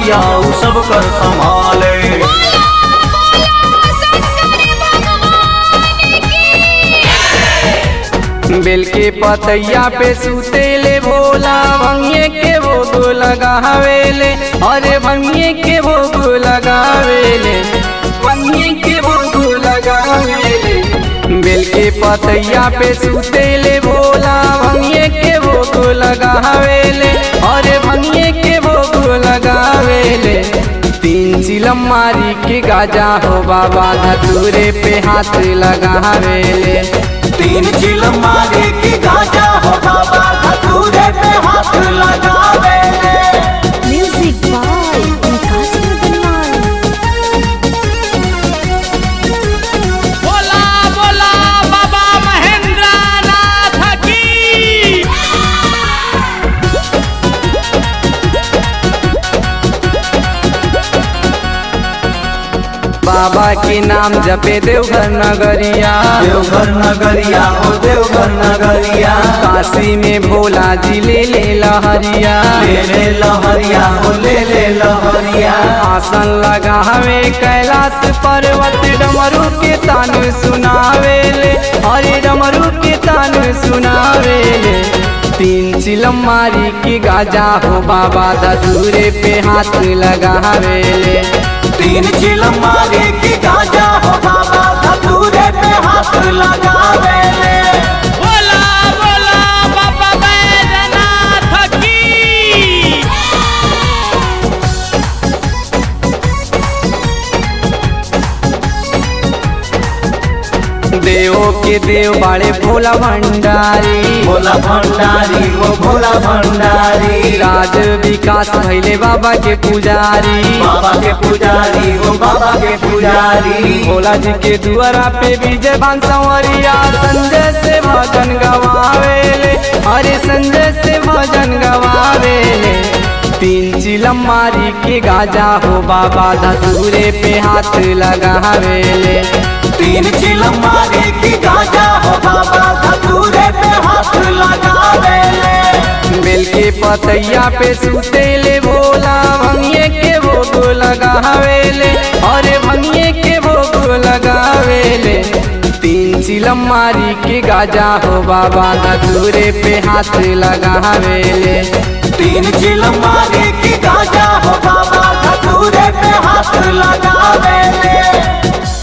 मैया उ सब कर संभाले बेल के पतैया पे सुतेले भोला भंगिए के भोग लगावेले अरे भंगिए के भोग लगावेले भंगिए के भोग लगावेले बेल के पतैया पे सुतेले भोला भंगिए के भोग लगावेले अरे भंगिए के भोग लगावेले तीन चिलम मारी के गाजा हो बाबा धतूरे पे हाथ लगावेले तीन चिल मारे की गाजा हो बाबा धतूरे पे हाथ लगावे Music by Vikas Nirmal. बोला बोला बाबा महेंद्र नाथ की बाबा के नाम जपे देवघर नगरिया देवघर नगरिया हो देवघर नगरिया काशी में भोला जी ले ले लहरिया ले ले लहरिया हो ले ले लहरिया आसन लगा हमें कैलाश पर्वत डमरू के तान सुनावेले हरे डमरू के तान सुनावेले तीन चिलम मारी के गाजा हो बाबा धतूरे पे हाथ लगावेले तीन चिल मारे की गाजा हो बाबा धतूरे पे हाथ लगावे बोला बोला बाबा बैजनाथ की देवो के देव बाड़े भोला भंडारी भोला भंडारी हो भोला भंडारी राज विकास भैले बाबा के पुजारी बाबा के पुजारी हो बाबा के पुजारी भोला जी के दुआरा पे विजय भान संवरिया संजय से भजन गवावेले अरे संजय से भजन गवावेले तीन चिलम मारी के गाजा हो बाबा धतूरे पे हाथ लगावेले तीन चिल मारे की गाजा हो बाबा धतूरे पे हाथ लगावे बेल के पतैया पे सुतेले भोला भंगिए के भोग लगावेले अरे भंगिए के भोग लगावेले तीन चिलम मारी के गाजा हो बाबा धतूरे पे हाथ लगावेले तीन चिल मारे की गाजा हो बाबा धतूरे पे हाथ लगावे